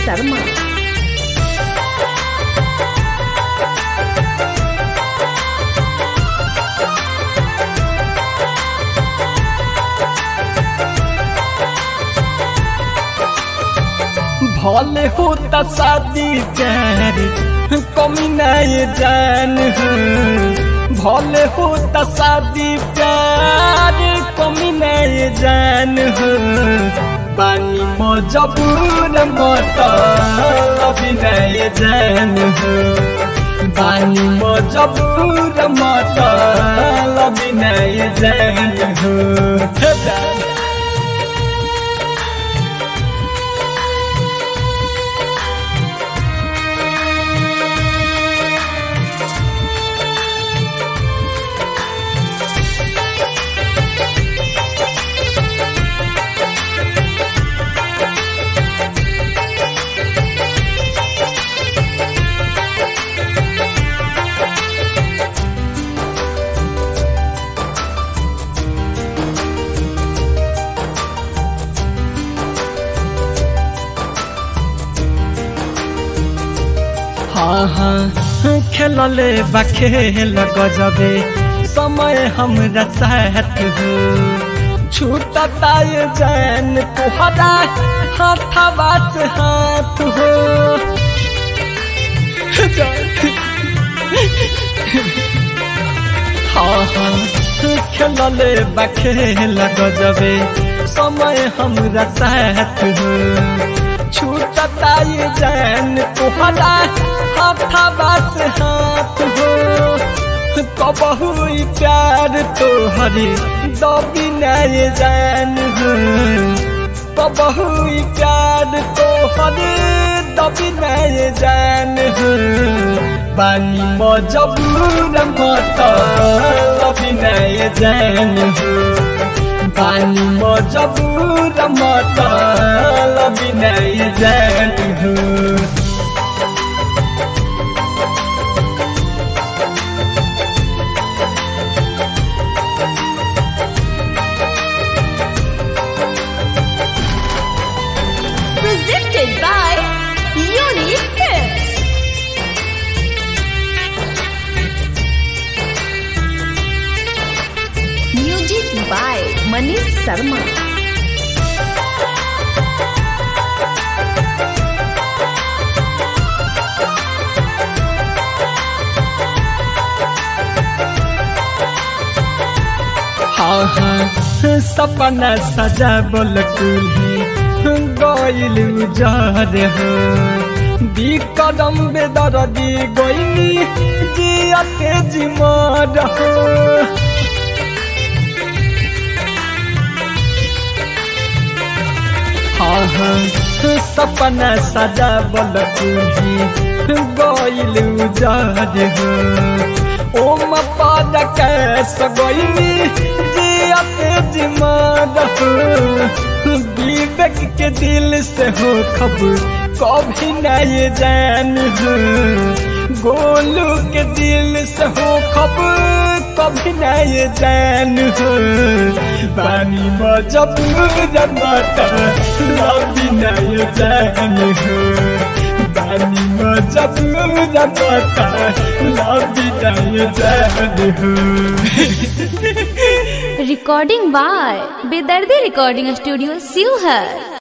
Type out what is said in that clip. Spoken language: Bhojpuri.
शर्मा भले होता शादी प्यार कमी नहीं जान हो भले होता शादी प्यार कमी नहीं जान हो बानी मजबूर मत अभी नहीं जान हो बानी मजबूर मत अभी नहीं जान हो हाँ हाँ खेलले बा खेल गजबे समय हमरा साथ हो छूटता ये जान तुहरा हाथवा से हाथ हो हाँ हाँ खेलले बा खेल गजबे समय हमरा साथ हो छूटता ये जान तुहरा हाथवा से हाथ हो कबहू प्यार तोहरी दबी नहीं जान हो कबहू प्यार तोहरी दबी नहीं जान हो बानी मजबूर मत दबी नहीं जान हो बानी मजबूर मत लबी नहीं जान हो presented by Unique Tips. Music by Manish Sharma. हाँ हाँ सपना सजा बोल कुल्ही गइल उजार हो दी कदम बेदर दी गइली जियते जिमर हो हाँ हाँ सपना सजा बोल कुल्ही गइल उजार हो ओम पाद कैस गइली जियते जिमर हो विवेक के दिल से हो खब कभी नहीं जान हो गोलू के दिल से हो खब कभी नहीं जान हो बानी मजबूर मत लभी नहीं जान हो बानी मजबूर मत लभी नहीं जान हो Recording by Bedardi Recording Studio, Sivhar.